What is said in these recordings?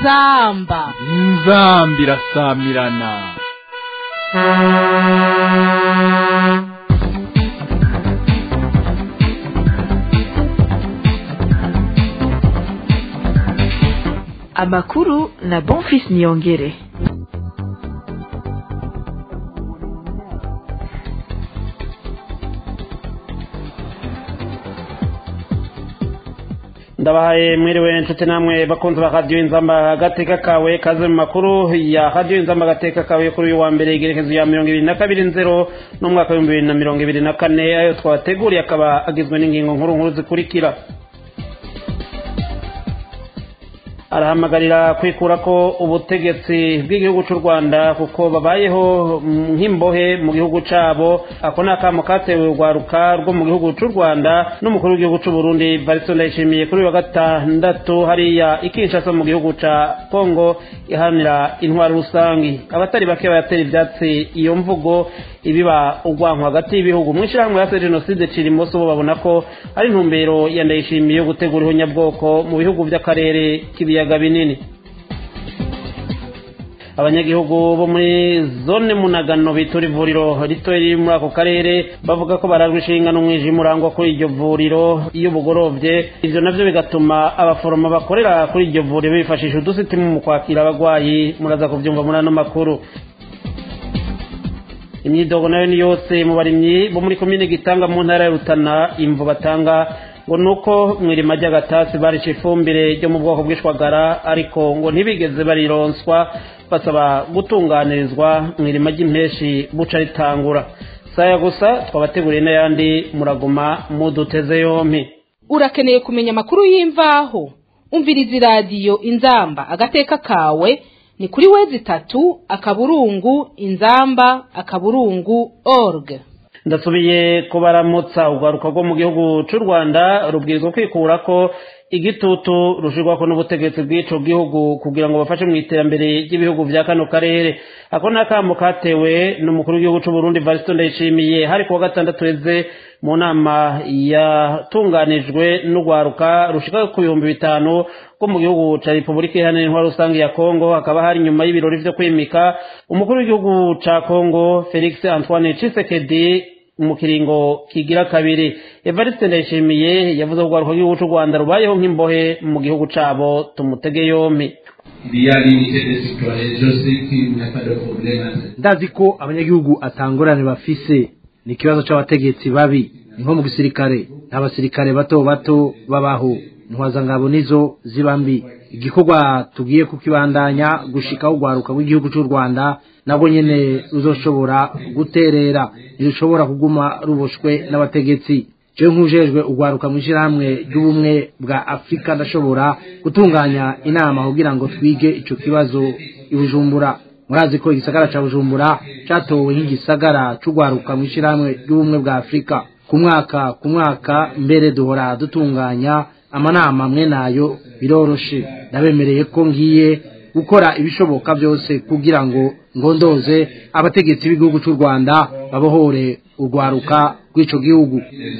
inzamba inzamba irasamirana amakuru na bonfis niyongere ndabahaye mwiriwe nshuti namwe bakunzi ba radiyo inzamba agateka kawe kaze mu makuru ya radiyo inzamba agateka kawe kuri uyu wa mbere igerekezo ya mirongo ibiri na kabiri nzero n'umwaka w'ibihumbi bibiri na mirongo ibiri na kane ayo twabateguriye akaba agizwe n'ingingo nkuru nkuru zikurikira arahamagarira kwikura ko ubutegetsi bw'igihugu cy'u rwanda kuko babayeho nk'imbohe mu gihugu cyabo ako ni akamo katewe urwaruka rwo mu gihugu cy'u rwanda n'umukuru w'igihugu cy'u burundi barisito ndayishimiye kuri uyu wa gatandatu hariya ikinshasa mu gihugu cya kongo iharanira intwaro rusange abatari bake bayatera ibyatsi iyo mvugo ibiba urwanko hagati y'ibihugu mu ishyirahamwe ya jenoside cirimoso bo babona ko ari intumbero ya ndayishimiye yo gutegura ihonyabwoko mu bihugu by'akarere k'ibiyaga binini abanyagihugu bo muri zone munagano bitura ivuriro rito riri muri ako karere bavuga ko barajwe inshinga n'umwijima urangwa kuri iryo vuriro iyo bugorovye ivyo navyo bigatuma abaforoma bakorera kuri iryo vuriro bifashisha udusitimu mu kwakira abagwayi muraza kuvyumva muri ano makuru imyidogo nayo ni yose mu barimyi bo muri komine gitanga mu ntara ya rutana imvu batanga ngo nuko mwirima ry'agatasi barisha ifumbire ryo mu bwoko bw'ishwagara ariko ngo ntibigeze barironswa basaba gutunganirizwa mwirima ry'impeshi buca ritangura saya gusa twabateguriye n'ayandi muraguma muduteze yompi urakeneye kumenya amakuru y'imvaho umviriza iradiyo inzamba agateka kawe ni kuri wezi itatu akaburungu inzamba akaburungu org ndasubiye kubaramutsa urwaruka rwo mu gihugu cy'u rwanda rubwirizwa kwikura ko igitutu rushirwako n'ubutegetsi bw'ico gihugu kugira ngo bafashe mu iterambere ry'ibihugu vya kano karere ako ni akamo katewe n'umukuru w'igihugu c'u burundi varisito ndayishimiye hari kuwa gatandatu heze mu nama yatunganijwe n'urwaruka rushika ku bihumbi bitanu rwo mu gihugu ca repubulika iharanira intwaro rusange ya kongo hakaba hari nyuma y'ibirori vyo kwimika umukuru w'igihugu ca kongo felix antoine cisekedi mu kiringo kigira kabiri evariste ndayishimiye yavuze ko urwaruka rw'igihugu c'u rwanda rubayeho nk'imbohe mu gihugu cabo tumutege yompi ndazi ko abanyagihugu atangorane bafise ni ikibazo c'abategetsi babi ni nko mu gisirikare nta basirikare bato bato babaho intwazangabo nizo ziba mbi igikorwa tugiye kukibandanya gushikaho urwaruka rw'igihugu cy'u rwanda nabwo nyene ruzoshobora guterera ntirushobora kuguma ruboshwe n'abategetsi jewe nk'ujejwe urwaruka mu ishyirahamwe ry'ubumwe bwa afurika ndashobora gutunganya inama kugira ngo twige ico kibazo i bujumbura murazi ko igisagara ca bujumbura catowe nk'igisagara c'urwaruka mu ishyirahamwe ry'ubumwe bwa afurika ku mwaka ku mwaka mbere duhora dutunganya amanama amwe nayo biroroshe ndabemereye ko ngiye gukora ibishoboka byose kugira ngo ngondoze abategetsi b'igihugu cy'u rwanda babohore urwaruka rw'ico gihugu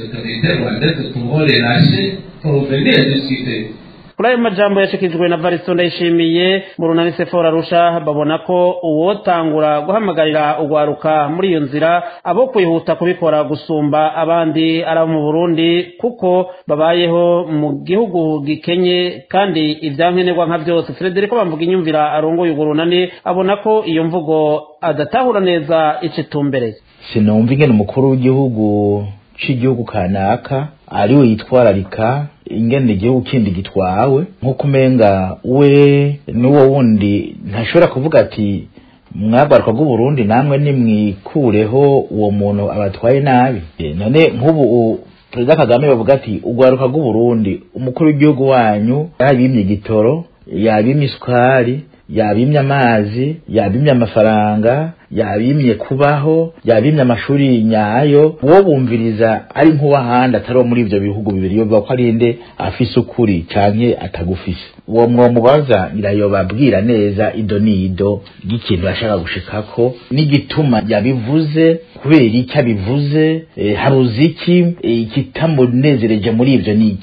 kuri ayo majambo yashikijwe na varisito ndayishimiye mu runani sefora rusha babona ko uwotangura guhamagarira urwaruka muri iyo nzira abo kwihuta kubikora gusumba abandi ari abo mu burundi kuko babayeho mu gihugu gikenye kandi ibyankenerwa nka byose frederico bamvuga inyumvira arongoye urwo runani abona ko iyo mvugo adatahura neza ico itumbereye sinumva ingene umukuru w'igihugu c'igihugu kanaka ariwe yitwararika ingene igihugu kindi gitwawe nk'uko umenga we n'uwo wundi ntashobora kuvuga ati mwagaruka bw'uburundi namwe nimwikureho uwo muntu abatwaye nabi none nk'ubu perezida kagame bavuga ati urwaruka rw'uburundi umukuru w'igihugu wanyu yabimye igitoro yabimye isukari yabimye amazi yabimye amafaranga yabimye kubaho yabimye amashuri nyayo uwo bumviriza ari nk'uwahandi atari uwo muri ibyo bihugu bibiri yovuga ko ari nde afise ukuri canke atagufise uwo mwomubaza irayobabwira neza ido n'ido ry'ikintu yashaka gushikako n'igituma yabivuze kubera icyo abivuze eh, haruzi iki eh, ikitamunezereje muri ibyo ni igiki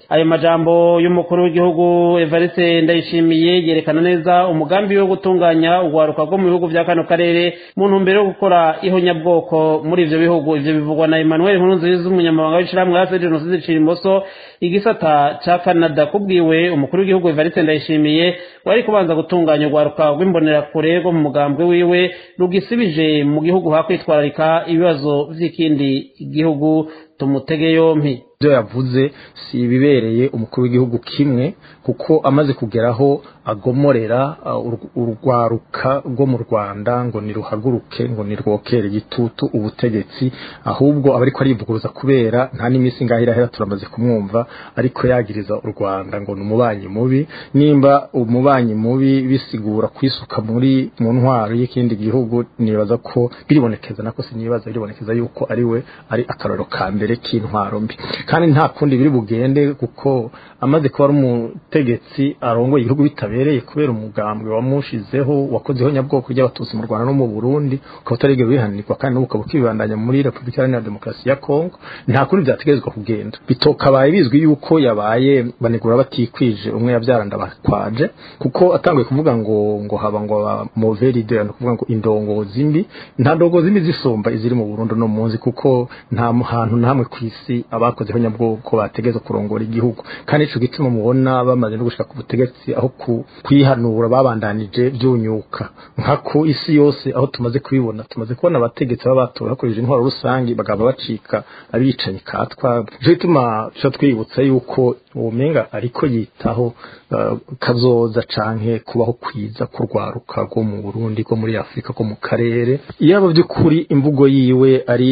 ayo majambo y'umukuru w'igihugu evariste ndayishimiye yerekana neza umugambi wo gutunganya urwaruka rwo mu bihugu bya kano karere mu ntumbero yo gukora ihonyabwoko muri ivyo bihugu ivyo bivugwa na emmanuel nkurunziza umunyamabanga w'ishirahamwe hasi jenoside cira igisata ca canada kubwiwe umukuru w'igihugu evariste ndayishimiye wari kubanza gutunganya urwaruka rw'imbonerakure rwo mu mugambwe wiwe rugisibije mu gihugu hakwitwararika ibibazo vy'ikindi gihugu tumutege yompi ibyo yavuze si ibibereye umukuru w'igihugu kimwe kuko amaze kugeraho agomorera urwaruka rwo mu rwanda ngo niruhaguruke ngo nirwokere igitutu ubutegetsi ahubwo aba ariko arivuguruza kubera nta n'iminsi ngaho irahera turamaze kumwumva ariko yagiriza u rwanda ngo ni umubanyi mubi nimba umubanyi mubi bisigura kwisuka muri mu ntwaro y'ikindi gihugu nibaza ko biribonekeza nako sinibaza biribonekeza yuko ari we ari akarorero ka mbere k'intwaro mbi kandi nta kundi biri bugende kuko amaze kuba ari umutegetsi arongoye igihugu bitabereye kubera umugambwe wamushizeho wakozeho nyabwoko ry'abatutsi mu rwanda no mu burundi ukaba utarigera wihanirwa kandi n'ubu ukaba ukibandanya muri repubulika iharanira demokarasi ya kongo nta kundi byategerezwa kugenda bitokabaye bizwi yuko yabaye banegura batikwije umwe yabyara ndabakwaje kuko atanguye kuvuga ngo ngo haba ngo moveride no kuvuga ngo indongozi mbi nta ndongozi mbi zisumba iziri mu burundi no munsi kuko nta hantu na hamwe ku isi abakozeho nyabwoko bategeza kurongora igihugu kandi ico gituma mubona bamaze no gushika ku butegetsi aho kwihanura babandanije byunyuka nka ku isi yose aho tumaze kubibona tumaze kubona abategetsi baba batora hakoresheje intwaro rusange bagaba bacika abicanyi katwa ico gituma tuca twibutsa yuko uwomenga ariko yitaho uh, kazoza canke kubaho kwiza kurwaruka rwo mu Burundi rwo muri Afrika ko mu karere yaba by'ukuri imvugo yiwe ari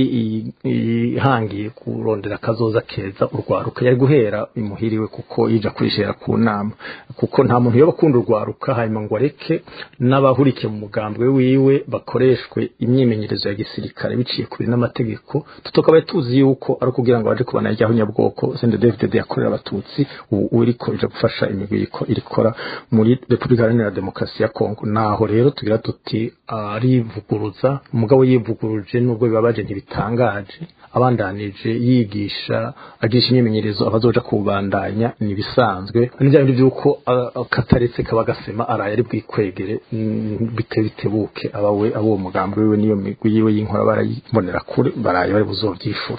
ihangiye kurondera kazoza keza urwaruka yari guhera imuhiriwe kuko yija kwishera ku nama kuko nta muntu yoba akunda urwaruka hanyuma ngo areke n'abahurikiye mu mugambwe wiwe bakoreshwe imyimenyerezo ya gisirikare biciye kuri n'amategeko tutokabaye tuzi yuko ari ukugira ngo baje kubana ryaho nyabwoko sende David yakorera abatutsi ubu uriko ije gufasha imigwi irikora muri Republika Iharanira Demokarasi ya Kongo naho rero tugira tuti arivuguruza umugabo yivuguruje nubwo bibabaje ntibitangaje abandanije yigisha agisha imyimenyerezo abazoja kubandanya nibisanzwe n'ibyo byuko kataretse kaba gasema araye ari bwikwegere bite bitebuke abawe abo mugambi wiwe niyo migwi yiwe y'inkora barayibonera kure baraye bari buzovyifura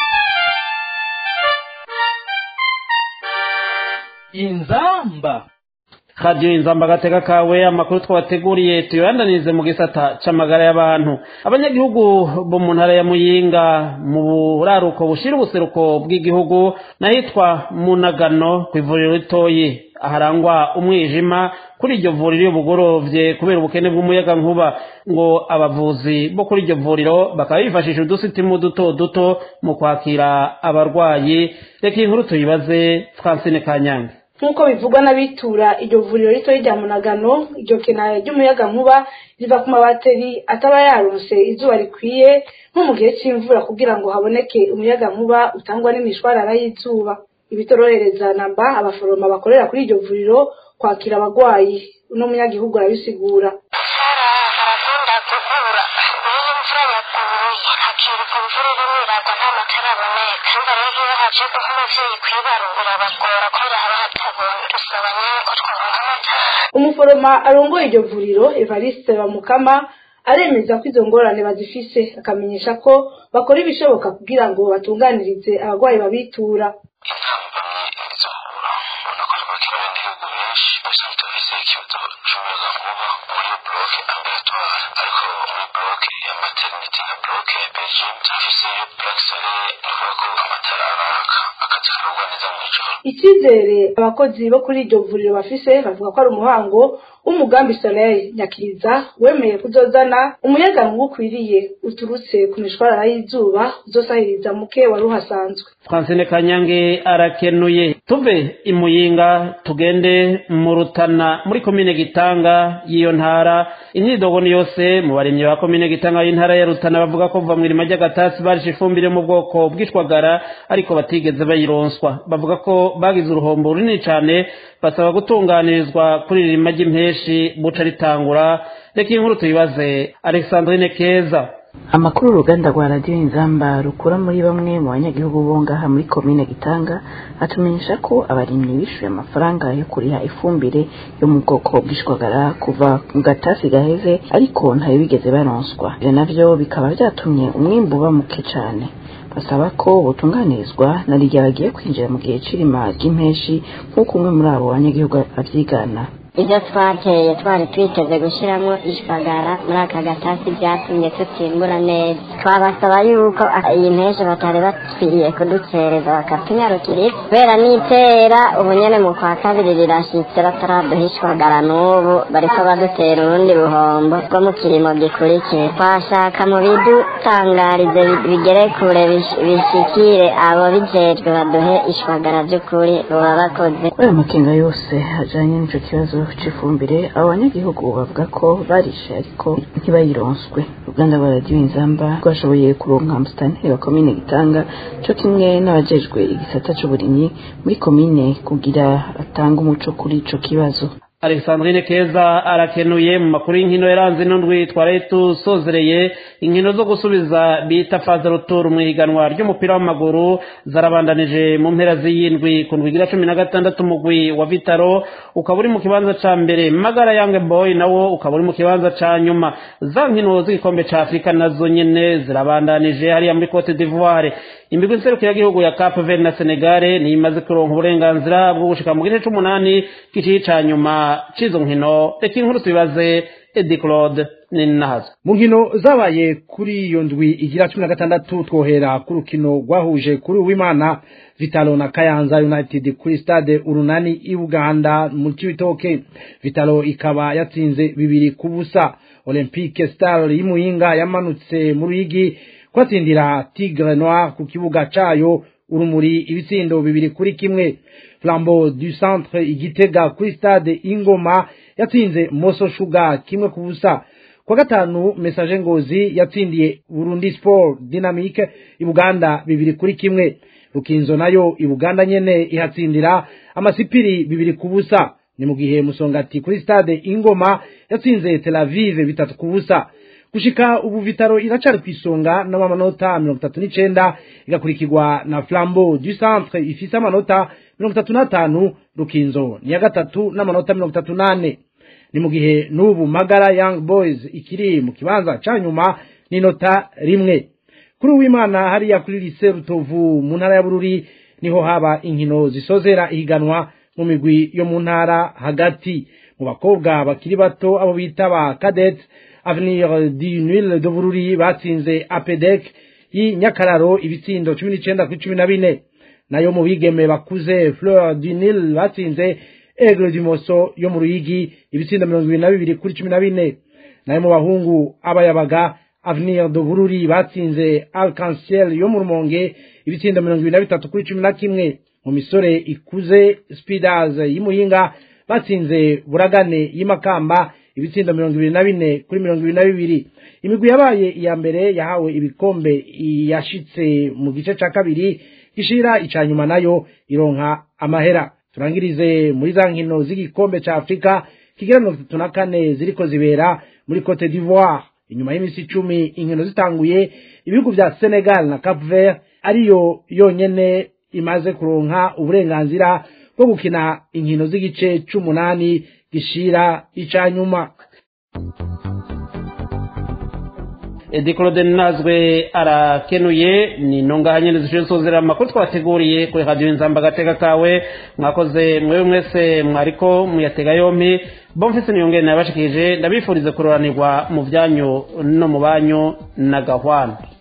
inzamba radiyo inzamba agateka kawe amakuru twabateguriye tuyobandanirize mu gisata c'amagara y'abantu abanyagihugu bo mu ntara ya muyinga mu buraruko bushira ubuseruko bw'igihugu n'ahitwa munagano ku ivuriro ritoyi aharangwa umwijima kuri iryo vuriro iyo bugorovye kubera ubukene bw'umuyaga nkuba ngo abavuzi bo kuri iryo vuriro bakaba bifashisha udusitimu duto duto mu kwakira abarwayi reka iyi nkuru tuyibaze francine kanyange nk'uko bivugwa n'abitura iryo vuriro ritoya rya munagano iryo kena ry'umuyaga nkuba riva ku mabateri ataba yaronse izuba rikwiye nko mu gihe cy'imvura kugira ngo haboneke umuyaga nkuba utangwa n'imishwarara y'izuba ibitorohereza namba abaforoma bakorera kuri iryo vuriro kwakira abagwayi uno munyagihugu arabisigura harakunda guhura niyo imvura yaguye hakiruka imvura irimo iragwa nta matara aboneka umva rero iyo haje guha umuvyeyi kwibaro birabagora kubera haba hatabona dusaba nyine ko twaronka amatara umuforoma arongoye iryo vuriro evariste bamukama aremeza ko izo ngorane bazifise akamenyesha ko bakora ibishoboka kugira ngo batunganirize abagwayi babitura intambamyi ntizohura ubona ko twakira abanyagihugu benshi gusa ntitufise ikibazo c'umuyaga nkuba muri bloke ambulatoire ariko muri bloke ya maternity na bloke ya belgium turafise plaque solaire ni ukuvuga ko amatara araka akazi karugwa neza mw'ijoro icyizere abakozi bo kuri iryo vuriro bafise bavuga ko ari umuhango w'umugambi soleil nyakiriza wemeye kuzozana umuyaga nkuba ukwiriye uturutse ku mishwarara y'izuba uzosahiriza muke wari uhasanzwe francine kanyange arakenuye tuve imuyinga tugende mu rutana muri komine gitanga y'iyo ntara imyidogo ni yose mu barimyi ba komine gitanga y'intara ya rutana bavuga ko kuva mu irima ry'agatasi barishe ifumbire mu bwoko bw'ishwagara ariko batigeze bayironswa bavuga ko bagize uruhombo runini cyane basaba gutunganirizwa kuri iri rima ry'impeshi buca ritangura reka iyi nkuru tuyibaze alexandrine keza amakuru uruganda rwa radiyo inzamba rukura muri bamwe mu banyagihugu bo ngaha muri komine gitanga atumenyesha ko abarimyi bishyuye amafaranga yo kuriha ifumbire yo mu bwoko bw'ishwagara kuva mu gatasi gaheze ariko ntayo bigeze baronswa ibyo navyo bikaba byatumye umwimbu uba muke cyane basaba ko butunganirizwa na rya bagiye kwinjira mu gihe c'irima ry'impeshi nk'uko umwe muri abo banyagihugu avyigana ibyo twateye twari twiteze gushyiramo ishwagara muri aka gatasi byatumye tutimbura neza twabasaba yuko iyi mpeshyi batari bakwiriye kuducereza bakatunyarukira kubera n'itera ubu nyine mu kwa kabiri rirashyitse bataraduha ishwagara n'ubu bariko badutera urundi buhombo bwo mu kirimo gikurikiye twashaka mu bidutangarize bigere kure bishikire abo bijejwe baduhe ishwagara by'ukuri buba bakoze kuri ayo makenga yose ajanye n'ico kibazo c'ifumbire abo banyagihugu bavuga ko barishe ariko ntibayironswe uruganda rwa radiyo inzamba rwashoboye kuronka musitanteri wa komine gitanga co kimwe n'abajejwe igisata c'uburimyi muri komine kugira atange umuco kuri ico kibazo alexandrine keza arakenuye mu makuru y'inkino yaranze n'undwi twari tusozereye inkino zo gusubiza bita faze ruturu mu ihiganwa ry'umupira w'amaguru zarabandanije mu mpera z'iyindwi ku ndwi igira cumi na gatandatu umugwi wa vitaro ukaba uri mu kibanza ca mbere magara yange boy nawo ukaba uri mu kibanza ca nyuma za nkino z'igikombe ca afurika nazo nyene zirabandanije hariya muri cote d'ivoire imigwi nserukiragihugu ya cape verde na senegale niyo imaze kuronka uburenganzira bwo gushika mu gice c'umunani giciye ca nyuma c'izo nkino reka inkuru tubibaze edi claude ninahazo mu nkino zabaye kuri iyo ndwi igira cumi na gatandatu twohera ku rukino rwahuje kuri uwimana vitalo na kayanza united kuri stade urunani i buganda mu cibitoke vitalo ikaba yatsinze bibiri ku busa olympique star y'imuyinga yamanutse mu ruyigi kwatsindira tigre noir ku kibuga cayo urumuri ibitsindo bibiri kuri kimwe flambeau du centre igitega kuri stade ingoma yatsinze moso shuga kimwe ku busa kwa gatanu message ngozi yatsindiye burundi sport dynamique ibuganda bibiri kuri kimwe rukinzo nayo ibuganda nyene ihatsindira amasipiri bibiri ku busa ni mu gihe musongati kuri stade ingoma yatsinze tel aviv bitatu ku busa gushika ubu vitaro iracari kwisonga n'amanota mirongo itatu n'icenda igakurikirwa na flambeau du centre ifise amanota mirongo itatu n'atanu rukinzo ni ya gatatu n'amanota mirongo itatu n'ane ni mu gihe n'ubu magara young boys ikiri mu kibanza ca nyuma n'inota rimwe kuri uwimana hariya kuri lise rutovu mu ntara ya bururi niho haba inkino zisozera ihiganwa mu migwi yo mu ntara hagati mu bakobwa bakiri bato abo bita ba cadette avenir du nil de bururi batsinze apedec y'inyakararo ibitsindo cumi n'icenda kuri cumi na bine nayo mu bigeme bakuze fleur du nil batsinze aigle du moso yo mu ruyigi ibitsindo mirongo ibiri na bibiri kuri cumi na bine nayo mu bahungu abayabaga avenir de bururi batsinze arc-en-ciel yo mu rumonge ibitsindo mirongo ibiri na bitatu kuri cumi na kimwe mu misore ikuze speeders y'imuyinga batsinze buragane y'imakamba ibitsindo mirongo ibiri na bine kuri mirongo ibiri na bibiri imigwi yabaye iya mbere yahawe ibikombe yashitse mu gice ca kabiri gishira ica nyuma nayo ironka amahera turangirize muri za nkino z'igikombe ca afurika kigira mirongo itatu na kane ziriko zibera muri cote d'ivoire inyuma y'iminsi icumi inkino zitanguye ibihugu vya senegal na cap vert ariyo yonyene imaze kuronka uburenganzira bwo gukina inkino z'igice c'umunani gishira ica nyuma edi claude nazwe arakenuye ni ntungaha nyine zishinzwe gusuzira amakuru twateguriye kuri radiyo inzamba agateka kawe mwakoze mwewe mwese mwariko muyatega yompi bomfise niyongere nabashikije ndabifurize kuroranirwa mu byanyu no mu banyu na gahwana